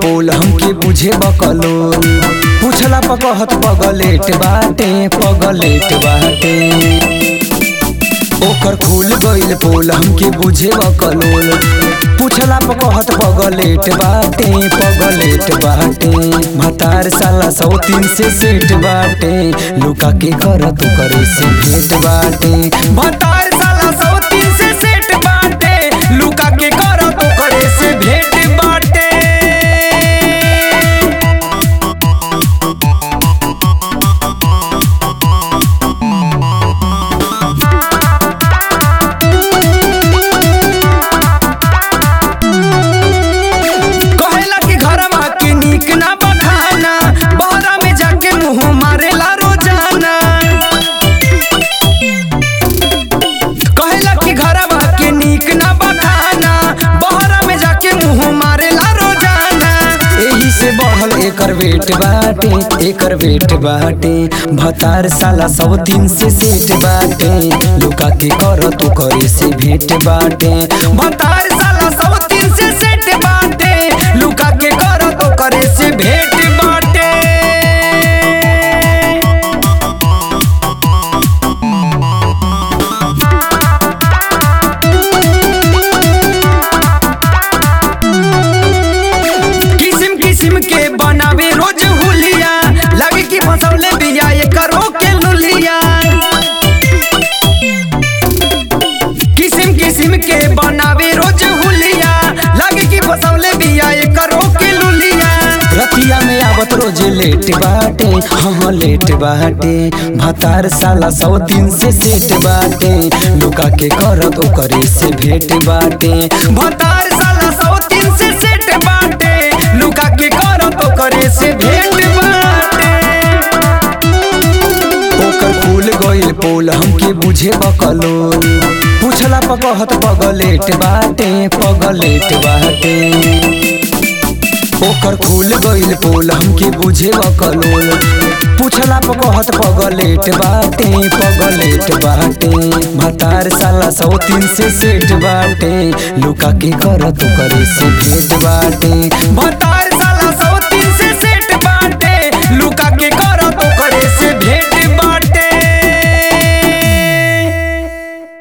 पोल हमके बुझे बकलोल पूछला पकहत पगलेट बाटे पगलेट बाटे ओकर खुल गइल पोल हमके बुझे बकलोल पूछला पकहत पगलेट बाटे पगलेट बाटे भतार साला सौ तीन से सेठ बाटे लुका के करत करे से भेट बाटे भतार साला सौ तीन से सेठ बाटे लुका के करत करे से भेट बाटे कहेला कि घरवा के नीक ना बखाना बहरा में जाके मुंह मारेला रोजाना कहेला कि घरवा के नीक ना बखाना बहरा में जाके मुंह मारेला रोजाना एही से बढ़ल एकर वेट बाटे एकर वेट बाटे भतार साला सौ तीन से सेट बाटे लुका के कर तो करे से भेट बाटे भतार साला सौ तीन से सेट बाटे लुका के कर तो करे से भेट बाटे किसिम किसिम के बनावे रोज हुलिया लगे कि फसौले बिया ये करो के लुलिया किसिम किसिम के बनावे रोज हुलिया लगे कि फसौले बिया ये करो के लुलिया रतिया में आवत रोज लेट बाटे हाँ लेट बाटे भतार साला सौ तीन से सेट बाटे लुका के करत ओकरे से भेट बाटे भतार साला सौ तीन से सेट बाटे लुका के करत ओकरे से भेट बाटे ओकर फूल गइल पोल हमके बुझे बकलोल पूछला पकहत पगलेट बाटे पगलेट बाटे ओकर खुल गइल पोल हमके बुझे बकलोल पूछला पकहत पगलेट बाटे पगलेट बाटे भतार साला सौ तीन से सेठ बाटे लुका के करत करे से भेट बाटे भतार